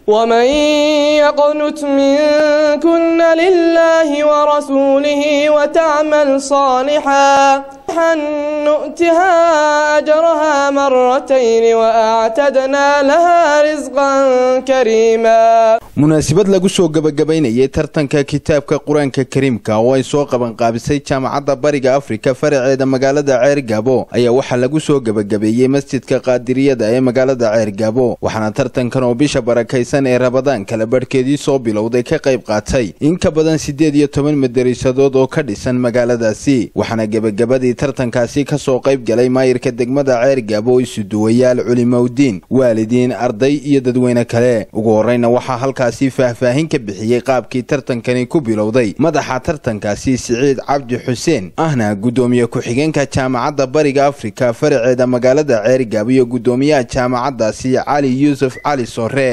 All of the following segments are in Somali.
ومن يقنت منكن لله ورسوله وتعمل صالحا نؤتها أجرها مرتين وأعتدنا لها رزقا كريما munaasabad lagu soo gebagabaynayay tartanka kitaabka qur-aanka kariimka oo ay soo qabanqaabisay jaamacadda bariga afrika faraceeda magaalada ceergaabo ayaa waxaa lagu soo gebagabeeyey masjidka qaadiriyada ee magaalada ceergaabo waxaana tartankan oo bisha barakaysan ee rabadaan kala barhkeedii soo bilowday ka qayb qaatay in ka badan siddeed iyo toban madarisadood oo ka dhisan magaaladaasi waxaana gebagabadii tartankaasi ka soo qayb galay maayirka degmada ceergaabo isuduwayaal culimowdiin waalidiin arday iyo dadweyne kale ugu horreyna waxaa halkaasi faahfaahin ka bixiyey qaabkii tartankani ku bilowday madaxa tartankaasi siciid cabdi xuseen ahna guddoomiye ku-xigeenka jaamacadda bariga afrika faraceeda magaalada ceergaabo iyo guddoomiyaha jaamacaddaasi cali yuusuf cali sore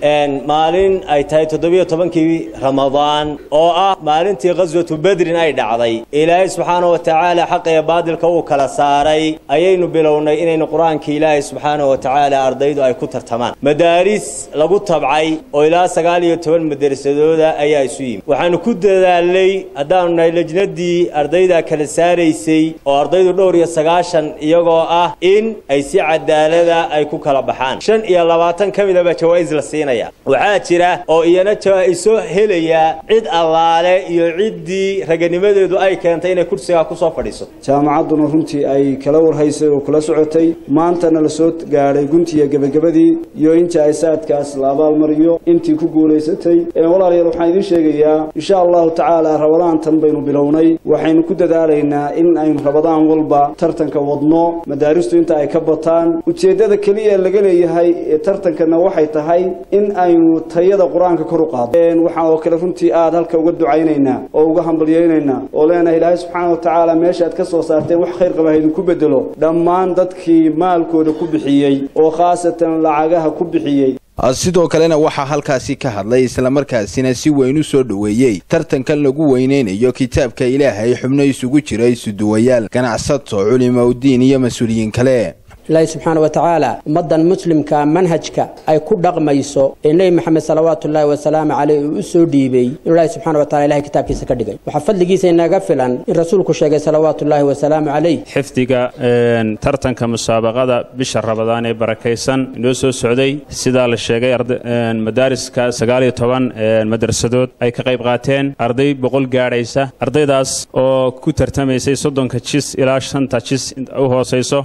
maalin ay tahay toddobiyo tobankii ramadaan oo ah maalintii khaswatu bedrin ay dhacday ilaahay subxaana wa tacaala xaqa iyo baadilka uu kala saaray ayaynu bilownay inaynu qur-aanka ilaahay subxaana wa tacaala ardaydu ay ku tartamaan madaaris lagu tabcay oo ilaa sagaal iyo toban madarasadooda ayaa isu yimid waxaanu ku dadaalnay haddaanu nahay lejnadii ardayda kala saaraysay oo ardaydu dhowr iyo sagaashan iyagoo ah in ay si cadaalada ay ku kala baxaan shan iyo labaatan ka midaba jawaa'is la siinaya waxaa jira oo iyana jaa-iso helaya cid allaale iyo ciddii raganimadeedu ay keentay inay kursigaa kusoo fadhiiso jaamacadduna runtii ay kala warhaysay oo kula socotay maantana la soo gaadhay guntiya gebagabadii iyo in jaa-isaadkaas la abaalmariyo intii ku guulaysatay walaalayaal waxaan idiin sheegayaa insha allahu tacaala rabadaantan baynu bilownay waxaynu ku dadaalaynaa in aynu rabadaan walba tartanka wadno madaaristu inta ay ka bataan ujeeddada keliya laga leeyahay ee tartankana waxay tahay in aynu tayada qur-aanka kor u qaado waxaan oo kale runtii aad halka uga ducaynaynaa oo uga hambalyaynaynaa oo leenahay ilaahay subxaana wa tacaala meesha aad ka soo saarteen wax khayr qaba haydinku bedelo dhammaan dadkii maalkooda ku bixiyey oo khaasatan lacagaha ku bixiyey sidoo kalena waxaa halkaasi ka hadlay islamarkaasina si weyn u soo dhoweeyey tartankan lagu weynaynayo kitaabka ilaahay xubno isugu jira isuduwayaal ganacsato culimowdiin iyo mas-uuliyiin kale ilaahi subxaana wa tacaala ummaddan muslimka manhajka ay ku dhaqmayso ee nebi maxamed salawaatullaahi wasalaamu caleyh uu u soo dhiibay inuu ilaahi subxana wa tacala ilahay kitaabkiisa ka dhigay waxaa fadligiisa inaga filan in rasuulku sheegay salawaatullaahi wasalaamu caleyh xifdiga tartanka musaabaqada bisha rabadaan ee barakaysan inoo soo socday sidaa la sheegay madaariska sagaal iyo toban madrasadood ay ka qayb qaateen arday boqol gaadhaysa ardaydaas oo ku tartamaysay soddonka jis ilaa shanta jis u hoosayso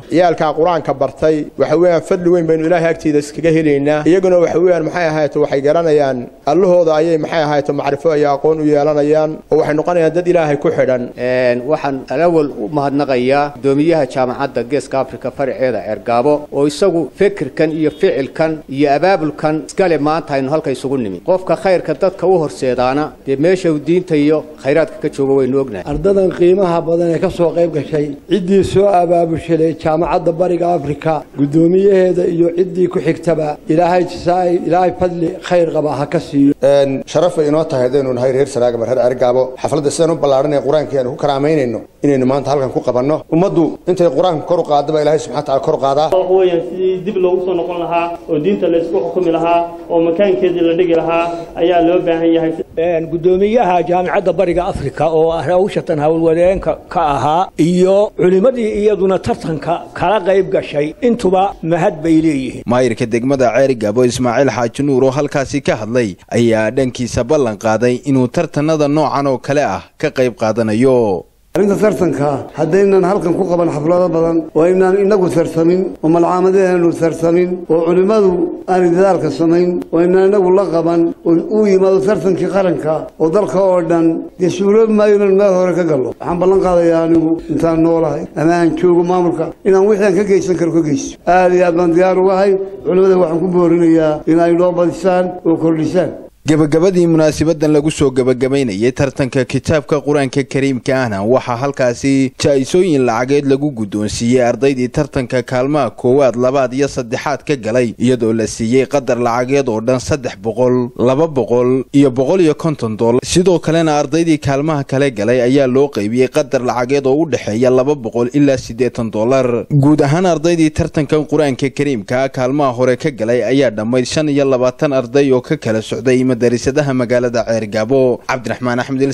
bartay waxa weeyaan fadli weyn baynu ilaahay agtiida iskaga helaynaa iyaguna waxa weeyaan maxay ahayto waxay garanayaan allahooda ayay maxay ahayto macrifo iyo aqoon u yeelanayaan oo waxay noqonayaan dad ilaahay ku xidhan waxaan alawal u mahadnaqayaa gudoomiyaha jaamacadda geeska afrika faraceeda ceergaabo oo isagu fikirkan iyo ficilkan iyo abaabulkan iskale maanta aynu halka isugu nimi qofka khayrka dadka u horseedaana dee meesha uu diinta iyo khayraadka ka joogo waynu ognahay ardadan qiimaha badan ee ka soo qayb gashay ciddii soo abaabushalay jaamacadda bariga afrika guddoomiyaheeda iyo ciddii ku xigtaba ilaahay jisaay ilaahay fadli khayr qaba ha ka siiyo sharaf bay inoo tahay haddaynu nahay reer saraagama reer cergaabo xafladda sidaan u ballaadhan ee qur-aankii aanu ku karaamaynayno inaynu maanta halkan ku qabanno ummaddu intay qur-aanka kor u qaadaba ilaahay subxana taala kor u qaadaa weeyaan sidii dib loogu soo noqon lahaa oo diinta la isku xukumi lahaa oo makaankeedii la dhigi lahaa ayaa loo baahan yahay gudoomiyaha jaamicadda bariga afrika oo hawshatan howlwadeenka ka ahaa iyo culimmadii iyaduna tartanka kala qayb gashay intuba mahad bay leeyihiin maayirka degmada ceerigaabo ismaaciil xaaji nuur oo halkaasi ka hadlay ayaa dhankiisa ballan qaaday inuu tartanada noocan oo kale ah ka qayb qaadanayo arrinta tartanka haddaynan halkan ku qaban xaflado badan oo aynaan inagu tartamin oo malcaamadeenu tartamin oo culimmadu aanay dadaalka samayn oo aynaan inagu la qaban oo uu yimaado tartankii qaranka oo dalka oo dhan dee suuroobi maayo inaan meel hore ka gallo waxaan ballan qaadayaa anigu intaan noolahay ama aan joogo maamulka inaan wixii aan ka geysan karo ka geysto aad iyo aad baan diyaar ugahay culimmada waxaan ku boorinayaa in ay noo badisaan oo kordhisaan gebagabadii munaasabadan lagu soo gebagabaynayay tartanka kitaabka qur-aanka kariimka ahna waxaa halkaasi jaa-isooyin lacageed lagu guddoonsiiyey ardaydii tartanka kaalmaha koowaad labaad iyo saddexaad ka galay iyadoo la siiyey qadar lacageed oo dhan saddex boqol laba boqol iyo boqol iyo konton dollar sidoo kalena ardaydii kaalmaha kale galay ayaa loo qaybiyey qadar lacageed oo u dhexeeya laba boqol ilaa siddeetan dollar guud ahaan ardaydii tartankan qur-aanka kariimka kaalmaha hore ka galay ayaa dhammayd shan iyo labaatan arday oo ka kala socday madarisadaha magaalada ceergaabo cabdiraxmaan axmed